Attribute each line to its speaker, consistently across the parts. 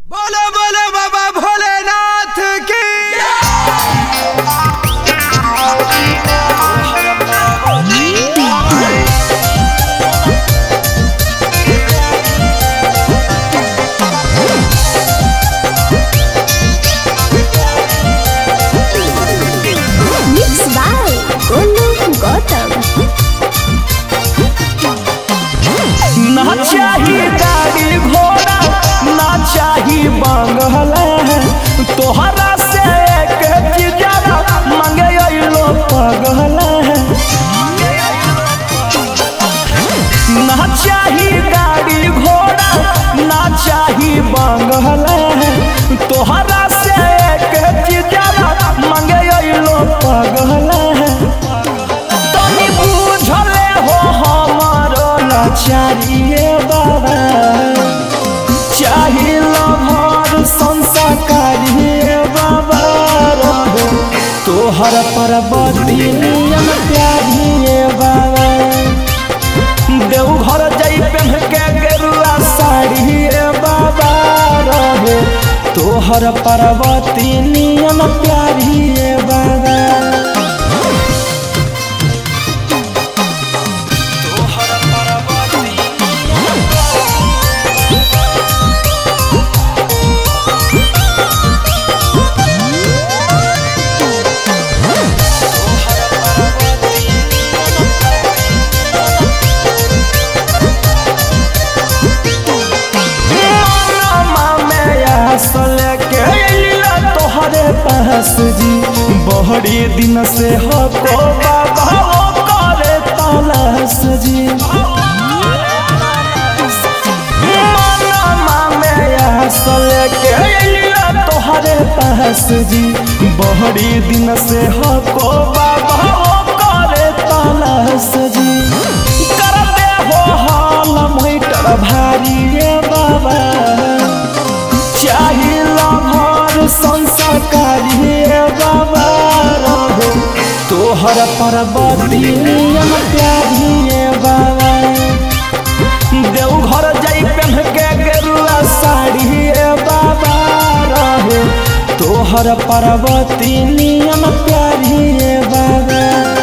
Speaker 1: बोलो बोलो बाबा भोलेनाथ की
Speaker 2: Mix by Golu Gautam.
Speaker 3: ना चाही गाड़ी घोड़ा ना चाही बंगला तोहरा से एक चीजरा मांगे अइलो पगला ना चाही गाड़ी घोड़ा ना चाही बंगला तोहरा से एक चीजरा मांगे अइलो पगला तनी बुझले हो हमारो लाचारिए बाबा चाहिए भर संसारिए बाबा रहो तोहर परबती नियम प्यारिए बाबा देवघर जाई पहन के गेरुआ साड़ी बाबा रहे तोहर परबती नियम प्यारिए बाबा मामा में असल के अइला तोहरे पास जी बहरी दिन से हो को बाबा ओ करे तलाश जी मामा में असल के अइला तोहरे पास जी बहरी दिन से हो को बाबा ओ करे तलाश जी कर दे हो हाल मैटर भारी रे बाबा चाहिला भर संसाकारी रे बाबा रहो तोहर परबती नियम प्यारी रे बाबा देवघर जाई पहन के गेरुआ साड़ी रे बाबा रहे तोहर परबती नियम प्यारी रे बाबा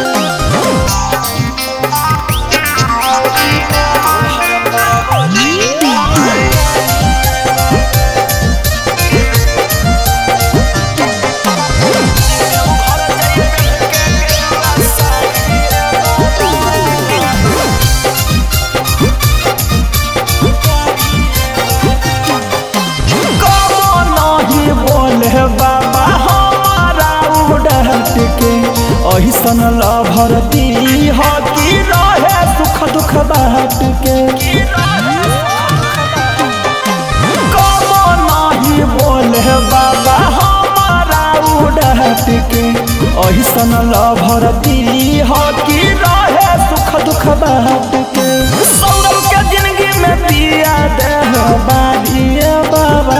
Speaker 3: कबो नहीं बोले बाबा हमारा उड़ट के ऐसन लभरती हो कि रहे सुख दुख बाट के कबो नहीं बोले बाबा हमारा उड़ट के ऐसन लभरती हो कि रहे सुख दुख बाट के सौरभ के जिंदगी में दिया दे बारिए बाबा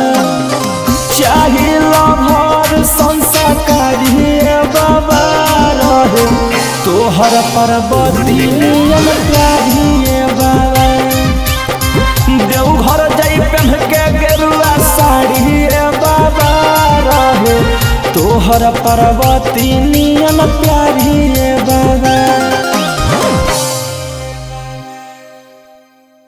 Speaker 3: चाहिए भर संसाकारी बाबा रहे तोहर परबती नियम प्यारिए बाबा देवघर जाई पहन के गेरुआ साड़ी बाबा रहे तोहर परबती नियम प्यारिए बाबा